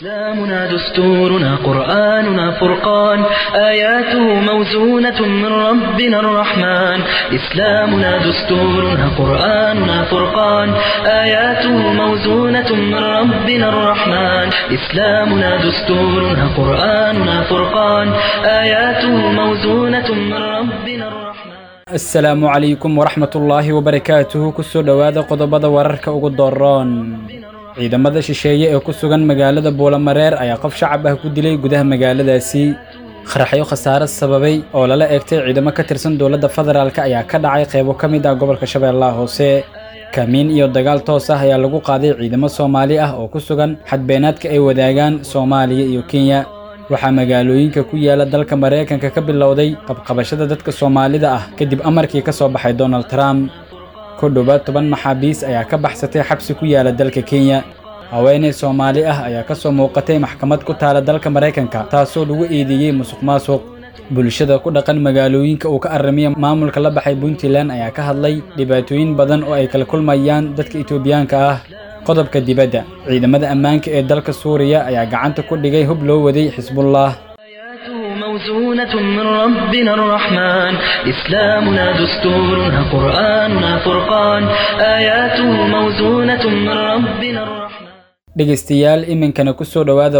إسلامنا دستورنا قرآننا فرقان آياته موزونة من ربنا الرحمن إسلامنا دستورنا قرآننا فرقان آياته موزونة من ربنا الرحمن إسلامنا دستورنا قرآننا فرقان آياته موزونة من ربنا الرحمن asalaamu calaykum waraxmat ullaahi wabarakaatuhu kusoo dhowaada qodobada wararka ugu dooron ciidamada shisheeye ee ku sugan magaalada buulamareer ayaa qof shacab ah ku dilay gudaha magaaladaasi qaraxyo khasaare sababay oo lala eegtay ciidamo ka tirsan dowladda federaalk ayaa ka dhacay qaybo ka mid ah gobolka shabeellaha hoose kamiin iyo dagaal toos ah ayaa lagu qaaday ciidamo soomaali ah oo ku sugan xadbeenaadka ay wadaagaan soomaaliya iyo kenya waxaa magaalooyinka ku yaala dalka maraykanka ka bilowday qabqabashada dadka soomaalida ah kadib amarkii ka soo baxay donald trump ku dhowaad toban maxaabiis ayaa ka baxsatay xabsi ku yaala dalka kenya haweeney soomaali ah ayaa ka soo muuqatay maxkamad ku taala dalka maraykanka taasoo lagu eedeeyey musuq maasuq bulshada ku dhaqan magaalooyinka uu ka aramiya maamulka la baxay puntland ayaa ka hadlay dhibaatooyin badan oo ay kala kulmayaan dadka etoobiyaanka ah qodobka dibadda ciidamada ammaanka ee dalka suuriya ayaa gacanta ku dhigay hub loo waday xisbullah آياته موزونة من ربنا الرحمن إسلامنا دستورنا قرآننا فرقان آياته موزونة من ربنا الرحمن dhegaystayaal iminkana ku soo dhowaada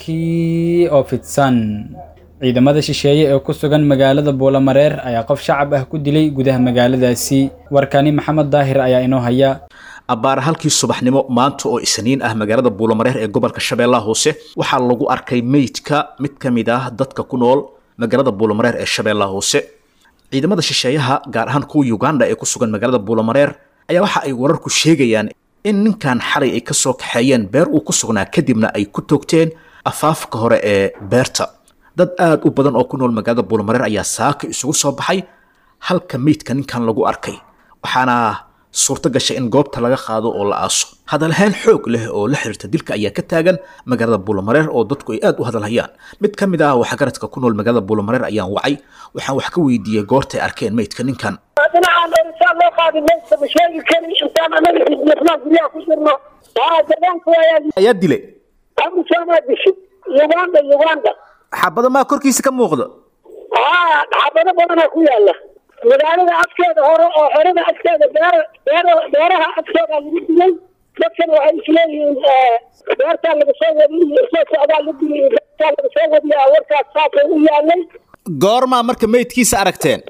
warkii oo fidsan ciidamada shisheeye ee ku sugan magaalada buulamareer ayaa qof shacab ah ku dilay gudaha magaaladaasi warkani maxamed daahir ayaa inoo haya abbaara halkii subaxnimo maanta oo isniin ah magaalada buulamareer ee gobolka shabeellaha hoose waxaa lagu arkay meydka mid ka mid ah dadka ku nool magaalada buulamareer ee shabeellaha hoose ciidamada shisheeyaha gaar ahaan kuwa uganda ee ku sugan magaalada buulamareer ayaa waxa ay wararku sheegayaan in ninkan xalay ay kasoo kaxeeyeen beer uu ku sugnaa kadibna ay ku toogteen afaafka hore ee beerta dad aada u badan oo ku nool magaalada buulamareer ayaa saaka isugu soo baxay halka meydka ninkan lagu arkay waxaana suurto gashay in goobta laga qaado oo la aaso hadalhayn xoog leh oo la xiriirta dilka ayaa ka taagan magaalada buulamareer oo dadku ay aada u hadalhayaan mid ka mid ah waxgaradka ku nool magaalada buulamareer ayaan wacay waxaan wax ka weydiiyey goortay arkeen meydka ninkan dhinacaan orisaan loo qaadi maysa ma sheegi kari intaan anaga xisbiyasnaa guryaha ku jirno aa deegaanka ayaa ayaa dilay amusaamaa dishay uganda uganda xabada maa korkiisa ka muuqda aa xabado badanaa ku yaala magaalada afkeeda hore oo xerada afkeeda beer beer beeraha afkeeda lagu dilay dadkan waxay isleeyihiin beertaa laga soo wadiy soo socdaa la dilay beertaa laga soo wadiya warkaas saasay u yaalay goormaa marka meydkiisa aragteen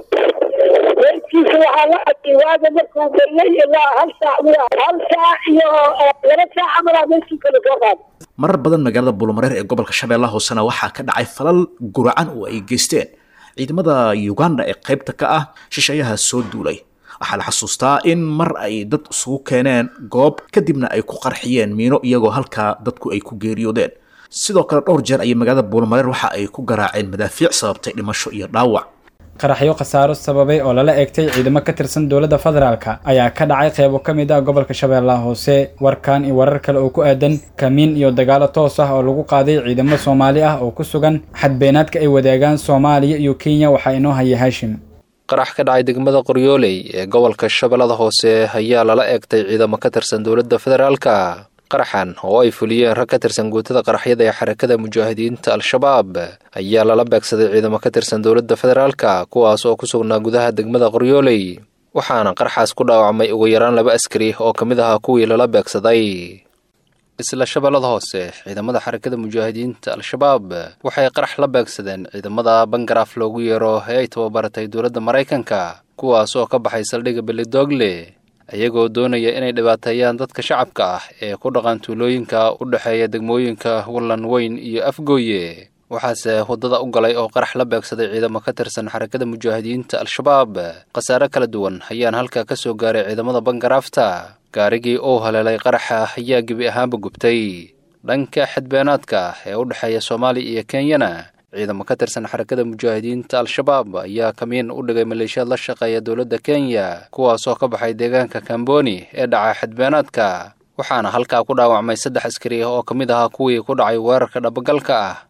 meydkiisa waxaa la arkay waaga markuu beriyay ilaa hal saac hal saac iyo laba saac camalaa meydkiisa lasoo qaaday marar badan magaalada buulamareer ee gobolka shabeellaha hoosena waxaa ka dhacay falal guracan oo ay geysteen ciidamada uganda ee qaybta ka ah shisheeyaha soo duulay waxaa la xasuustaa in mar ay dad isugu keeneen goob kadibna ay ku qarxiyeen miino iyagoo halkaa dadku ay ku geeriyoodeen sidoo kale dhowr jeer ayay magaalada buulamareer waxa ay ku garaaceen madaafiic sababtay dhimasho iyo dhaawac qaraxyo khasaaro sababay oo lala eegtay ciidamo ka tirsan dowladda federaalka ayaa ka dhacay qaybo ka mid ah gobolka shabeellaha hoose warkan iyo warar kale oo ku aadan kamiin iyo dagaalo toos ah oo lagu qaaday ciidamo soomaali ah oo ku sugan xadbeenaadka ay wadaagaan soomaaliya iyo kenya waxaa inoo haya haashim qarax ka dhacay degmada qoryooley ee gobolka shabeellada hoose ayaa lala eegtay ciidamo ka tirsan dowladda federaalka qaraxan oo ay fuliyeen rag ka tirsan guutada qaraxyada ee xarakada mujaahidiinta al-shabaab ayaa lala beegsaday ciidamo ka tirsan dowladda federaalka kuwaas oo ku sugnaa gudaha degmada qoryooley waxaana qaraxaas ku dhaawacmay ugu yaraan laba askari oo ka mid ahaa kuwii lala beegsaday isla shabeellada hoose ciidamada xarakada mujaahidiinta al-shabaab waxay qarax la beegsadeen ciidamada bangaraaf loogu yeero ee ay tababaratay dowladda maraykanka kuwaas oo ka baxay saldhigga belidogle iyagoo doonaya inay dhibaateeyaan dadka shacabka ah ee ku dhaqan tuulooyinka u dhexeeya degmooyinka wallan weyn iyo afgooye waxaase waddada u galay oo qarax la beegsaday ciidamo ka tirsan xarakada mujaahidiinta al-shabaab khasaare kala duwan ayaan halkaa ka soo gaaray ciidamada bangaraafta gaarigii uu haleelay qaraxa ayaa gebi ahaanba gubtay dhanka xadbeenaadka ee u dhexeeya soomaaliya iyo kenyana ciidamo ka tirsan xarakada mujaahidiinta al-shabaab ayaa kamiin u dhigay maleeshiyaad la shaqeeya dowladda kenya kuwaasoo ka baxay deegaanka kamboni ee dhaca xadbeenaadka waxaana halkaa ku dhaawacmay saddex askari oo ka mid ahaa kuwii ku dhacay weerarka dhabagalka ah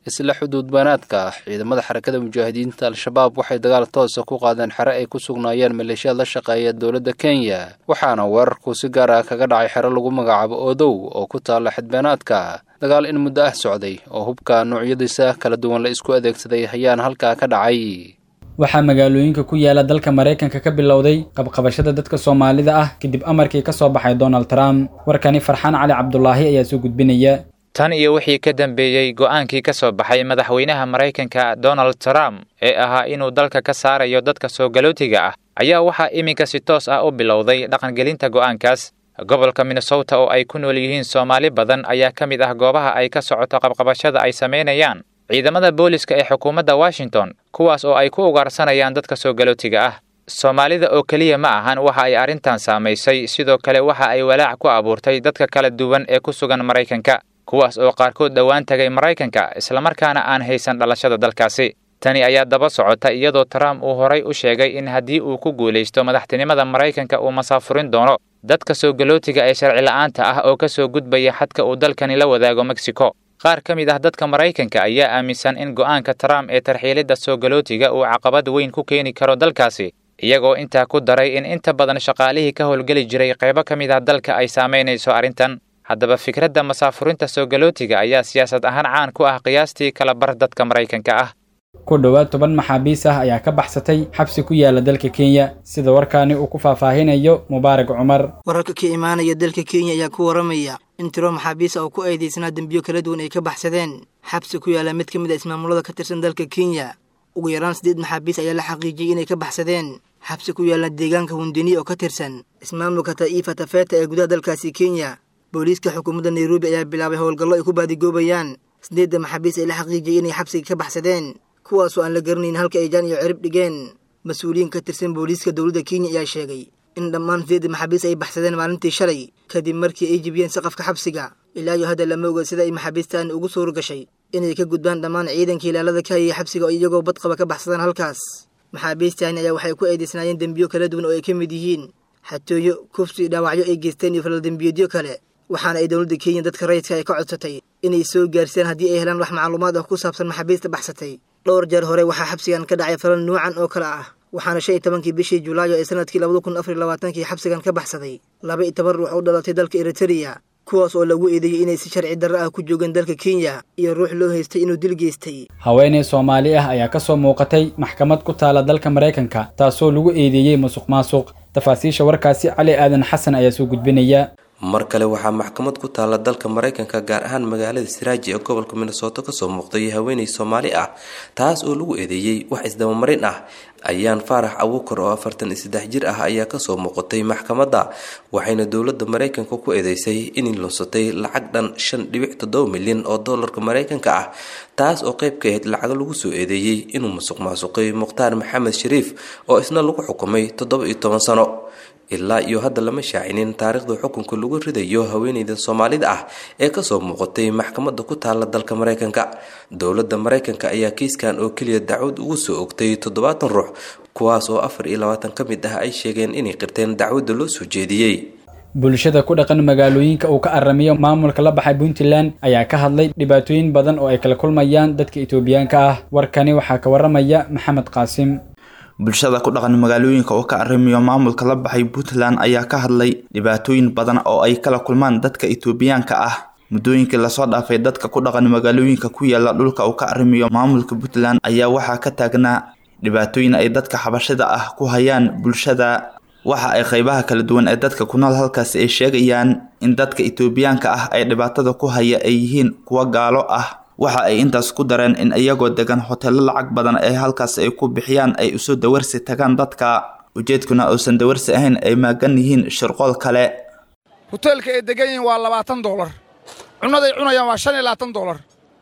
isla xuduudbanaadka ciidamada xarakada mujaahidiinta al-shabaab waxay dagaal toosa ku qaadeen xere ay ku sugnaayeen maleeshiyaad la shaqeeya dowladda kenya waxaana weerarku si gaar ah kaga dhacay xero lagu magacaabo odow oo ku taalla xidbeenaadka dagaal in muddo ah socday oo hubka noocyadiisa kala duwan la isku adeegsaday ayaana halkaa ka dhacay waxaa magaalooyinka ku yaala dalka maraykanka ka bilowday qabqabashada dadka soomaalida ah kadib amarkii ka soo baxay donald trump warkani farxaan cali cabdulaahi ayaa soo gudbinaya tan iyo wixii ka dambeeyey go'aankii ka soo baxay madaxweynaha maraykanka donald trump ee ahaa inuu dalka ka saarayo dadka soo galootiga ah ayaa waxaa iminka si toos ah u bilowday dhaqangelinta go'aankaas gobolka minnesota oo ay ku nool yihiin soomaali badan ayaa ka mid ah goobaha ay ka socoto qabqabashada ay samaynayaan ciidamada booliska ee xukuumadda washington kuwaas oo ay ku ugaarsanayaan dadka soo galootiga ah soomaalida oo keliya ma ahan waxa ay arrintan saamaysay sidoo kale waxa ay walaac ku abuurtay dadka kala duwan ee ku sugan maraykanka kuwaas oo qaarkood dhowaan tagay maraykanka islamarkaana aan haysan dhalashada dalkaasi tani ayaa daba socota iyadoo trump uu horay u sheegay in haddii uu ku guulaysto madaxtinimada maraykanka uu masaafurin doono dadka soo galootiga ee sharci la'aanta ah oo ka soo gudbaya xadka uu dalkani la wadaago mexico qaar ka mid ah dadka maraykanka ayaa aaminsan in go'aanka trump ee tarxiilidda soo galootiga uu caqabad weyn ku keeni karo dalkaasi iyagoo intaa ku daray in inta badan shaqaalihii ka howlgeli jiray qaybo ka mid ah dalka ay saamaynayso arrintan haddaba fikradda masaafurinta soo galootiga ayaa siyaasad ahaan caan ku ah qiyaastii kala bar dadka maraykanka ah ku dhowaad toban maxaabiis ah ayaa ka baxsatay xabsi ku yaala dalka kenya sida warkaani uu ku faahfaahinayo mubaarak cumar wararka ka imaanaya dalka kenya ayaa ku waramaya in tiro maxaabiis ah oo ku eedeysnaa dembiyo kala duwan ay ka baxsadeen xabsi ku yaala mid ka mid a ismaamulada ka tirsan dalka kenya ugu yaraan siddeed maxaabiis ayaa la xaqiijiyey inay ka baxsadeen xabsi ku yaala deegaanka hundini oo ka tirsan ismaamulka ta'iifa tafeta ee gudaha dalkaasi kenya booliiska xukuumadda nairobi ayaa bilaabay howlgallo ay ku baadigoobayaan sideedda maxaabiis ay la xaqiijiyey inay xabsiga ka baxsadeen kuwaasoo aan la garanayn halka ay jaan iyo cirib dhigeen mas-uuliyiin ka tirsan booliiska dowladda kenya ayaa sheegay in dhammaan sideedda maxaabiis ay baxsadeen maalintii shalay kadib markii ay jibiyeen saqafka xabsiga ilaa iyo hadda lama oga sida ay maxaabiistaan ugu suura gashay inay ka gudbaan dhammaan ciidanka ilaalada ka hayay xabsiga oo iyagoo badqaba ka baxsadaan halkaas maxaabiistaani ayaa waxay ku eedeysnaayeen dembiyo kala duwan oo ay ka mid yihiin xatooyo kufsi dhaawacyo ay geysteen iyo falaldembiyeedyo kale waxaana ay dowladda kenya dadka rayidka ay ka codsatay inay soo gaarsiiyaan haddii ay helaan wax macluumaad ah ku saabsan maxaabiista baxsatay dhowr jeer hore waxaa xabsigan ka dhacay falal nuucan oo kale ah waxaana shan iyo tobankii bishii julaayo ee sanadkii labada kun afar iyo labaatankii xabsigan ka baxsaday laba iyo toban ruux u dhalatay dalka eritereya kuwaas oo lagu eedeeyey inay si sharci darro ah ku joogeen dalka kenya iyo ruux loo haystay inuu dil geystay haweeney soomaali ah ayaa ka soo muuqatay maxkamad ku taala dalka maraykanka taasoo lagu eedeeyey musuq maasuq tafaasiisha warkaasi cali aadan xasan ayaa soo gudbinaya mar kale waxaa maxkamad ku taalla dalka maraykanka gaar ahaan magaalada siraaji ee gobolka minnesooto kasoo muuqday haweeney soomaali ah taas oo lagu eedeeyey wax isdabamarin ah ayaan faarax abuukar oo afartan iyo saddex jir ah ayaa kasoo muuqatay maxkamadda waxayna dowladda maraykanka ku eedeysay inay lunsatay lacag dhan shan dhibic toddoba milyan oo doolarka maraykanka ah taas oo qayb ka ahayd lacago lagu soo eedeeyey inuu musuq maasuqay mukhtaar maxamed shariif oo isna lagu xukumay toddoba iyo toban sano ilaa iyo hadda lama shaacinin taariikhda xukunka lagu ridayo haweeneyda soomaalida ah ee kasoo muuqatay maxkamadda ku taala dalka maraykanka dowladda maraykanka ayaa kiiskan oo keliya dacwad ugu soo ogtay toddobaatan ruux kuwaas oo afar iyo labaatan ka mid ah ay sheegeen inay qirteen dacwadda loo soo jeediyey bulshada ku dhaqan magaalooyinka uu ka aramiyo maamulka la baxay puntland ayaa ka hadlay dhibaatooyin badan oo ay kala kulmayaan dadka itoobiyaanka ah warkani waxaa ka waramaya maxamed qaasim bulshada ku dhaqan magaalooyinka oo ka arrimiyo maamulka la baxay puntland ayaa ka hadlay dhibaatooyin badan oo ay kala kulmaan dadka itoobiyaanka ah muddooyinkii lasoo dhaafay dadka ku dhaqan magaalooyinka ku yaala dhulka uu ka arrimiyo maamulka puntland ayaa waxaa ka taagnaa dhibaatooyin ay dadka xabashada ah ku hayaan bulshada waxa ay qeybaha kala duwan ee dadka ku nool halkaasi ay sheegayaan in dadka itoobiyaanka ah ay dhibaatada ku haya ay yihiin kuwa gaalo ah waxa ay intaas ku dareen in iyagoo degan hoteelo lacag badan ee halkaas ay ku bixiyaan ay usoo dawarsi tagaan dadka ujeedkuna uusan dawarsi ahayn ay maagan yihiin shirqool kale hoteelka ay degan yihiin waa labaatan doolar cunnaday cunayaan waa shan iyo labaatan doolar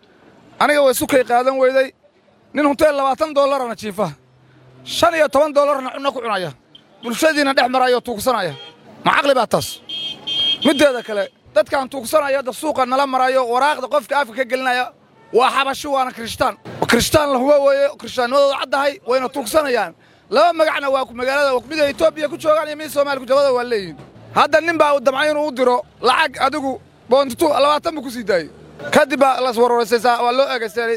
aniga way sukay qaadan weyday nin hoteel labaatan doolarana jiifa shan iyo toban doolarna cunno ku cunaya bulshadiina dhex maraya oo tuugsanaya ma caqli baa taas middeeda kale dadkaan tuugsanaya hadda suuqa nala marayo waraaqda qofka afka ka gelinaya waa xabashi waana kirishtaan kirishtaan la hubo weeye kirishtaannimadooda caddahay wayna tuugsanayaan laba magacna waa magaalada mid ay etoobiya ku joogaan iyo mid soomaaliya ku jabada waa leeyihin hadda nin baa uu damcay inuu u diro lacag adigu boontitu labaatan buu ku sii daayey kadib baa las warwarsaysaa waa loo eegaysteelay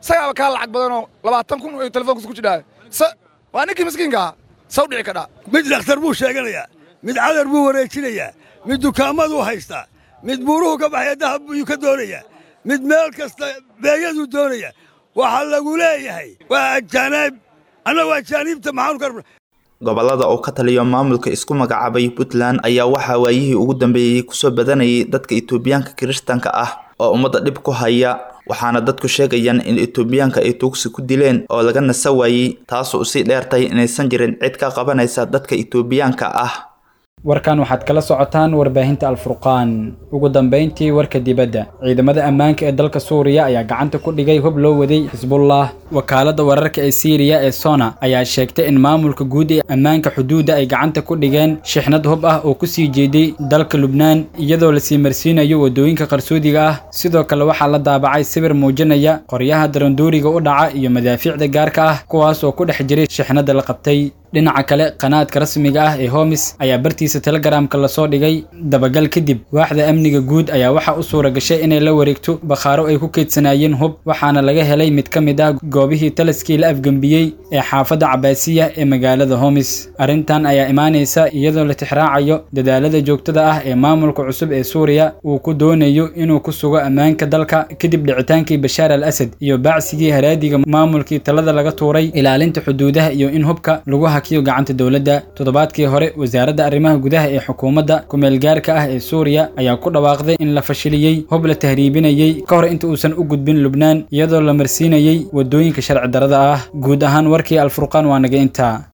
isagaaba kaa lacag badanoo labaatan kun iyo telefoonkiisa ku jidhaa waa ninkii miskiinkaa saw dhici kadhaa mid dhakhtar buu sheeganayaa mid cadar buu wareejinayaa mid dukaamaduu haystaa mid buuruhu ka baxaya dahab buu ka doonayaa mid meel kasta beeyaduu doonaya waxaa lagu leeyahay waa ajaanaib annagu ajaaniibta maxaanu ka rabna gobollada uu ka taliyo maamulka isku magacaabay puntland ayaa waxaa waayihii ugu dambeeyey kusoo badanayay dadka itoobiyaanka kiristanka ah oo ummadda dhib ku haya waxaana dadku sheegayaan in itoobiyaanka ay tuugsi ku dileen oo laga nasa waayey taasoo usii dheertay inaysan jirin cid ka qabanaysa dadka itoobiyaanka ah warkan waxaad kala socotaan warbaahinta alfurqaan ugu dambayntii warka dibadda ciidamada ammaanka ee dalka suuriya ayaa gacanta ku dhigay hub loo waday xisbullah wakaaladda wararka ee siiriya ee sona ayaa sheegtay in maamulka guud ee ammaanka xuduudda ay gacanta ku dhigeen shixnad hub ah oo ku sii jeeday dalka lubnaan iyadoo lasii marsiinayo waddooyinka qarsoodiga ah sidoo kale waxaa la daabacay sawir muujinaya qoryaha daranduuriga u dhaca iyo madaafiicda gaarka ah kuwaas oo ku dhex jiray shixnadda la qabtay dhinaca kale qanaadka rasmiga ah ee homis ayaa bartiisa telegramka lasoo dhigay dabagal kadib waaxda amniga guud ayaa waxaa u suura gashay inay la wareegto bakhaaro ay ku keydsanaayeen hub waxaana laga helay mid ka mid ah goobihii talaskii la afgembiyey ee xaafadda cabaasiya ee magaalada homis arrintan ayaa imaanaysa iyadoo la tixraacayo dadaalada joogtada ah ee maamulka cusub ee suuriya uu ku doonayo inuu ku sugo ammaanka dalka kadib dhicitaankii bashaar al asad iyo baacsigii haraadiga maamulkii talada laga tuuray ilaalinta xuduudaha iyo in hubka lagu hakiyo gacanta dowladda toddobaadkii hore wasaaradda arrimaha gudaha ee xukuumadda kumeelgaarka ah ee suuriya ayaa ku dhawaaqday in la fashiliyey hub la tahriibinayey ka hor inta uusan u gudbin lubnaan iyadoo la marsiinayey waddooyinka sharci darrada ah guud ahaan warkii alfurqaan waa naga intaa